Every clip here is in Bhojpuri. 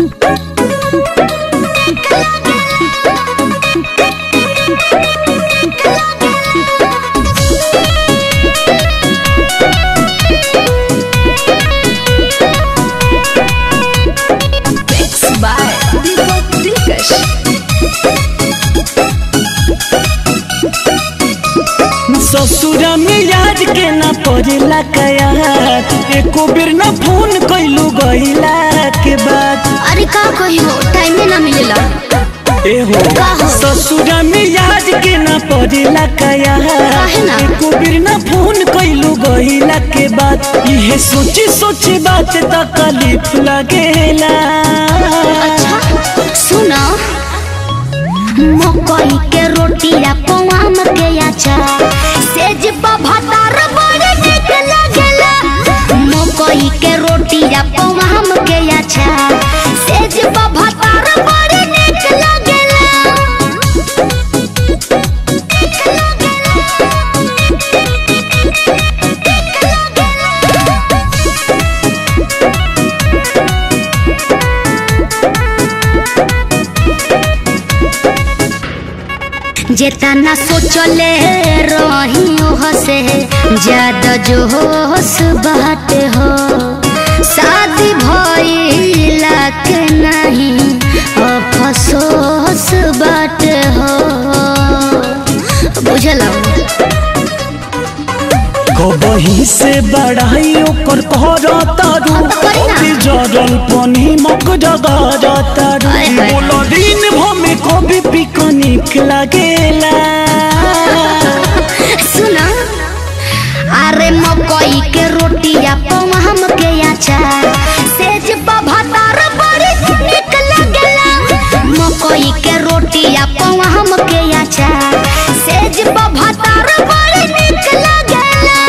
Mixed by Deepak Dilkash. ससुरा में याद के ना पड़ेला कया एको बेर ना फोन कैलू गईला के बाद अरे का कही हो टाइमे ना मिलेला एहो का हो? ससुरा में याद के ना पड़ेला कया काहे ना? एको बेर ना फोन कैलू गईला के बाद इहे सोची सोची बात तकलीफ लगेला अच्छा सुना मकई के रोटी या पवाम के अचार सेज भातार बड़े नीक लागेला मकई के रोटी या पवाम के अचार सेज भातार बड़े नीक लागेला जेतना सोचले रही ओह से ज्यादा जोश बाटे हो शादी भइला के नहीं अफसोस बाटे हो बुझल कबही से बढ़ाई ओकर करतारू हाँ तो करी ना। अभी जरल पनी मक जगरतारू हाय हाय। बोलो दिन भमे कभी पिकनिक लगेला सुना अरे मकई के रोटी या पवहम के अचार सेज भातार बड़ी नीक लागेला मकई के रोटी या पवहम के अचार सेज भातार बड़ी नीक लागेला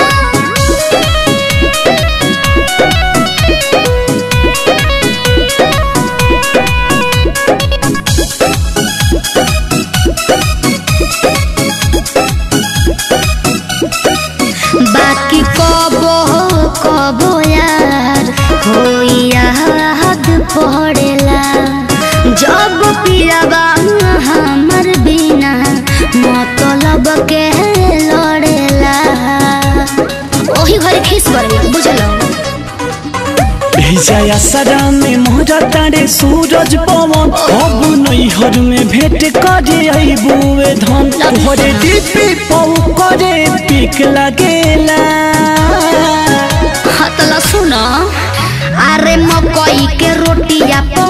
बाकी कबो कबो यार होई याद पड़ेला जब पियाबा हमर बिना मतलब के लड़ेला ओही घरे खीस पड़ेला बुझलो भेजाया सरा में मोहरा तारे सूरज पवन अब नैहर में भेंट करे अबुए धन तोहरे डीपी पौ करे पिक लगेला हतला सुनो अरे मकई के रोटी या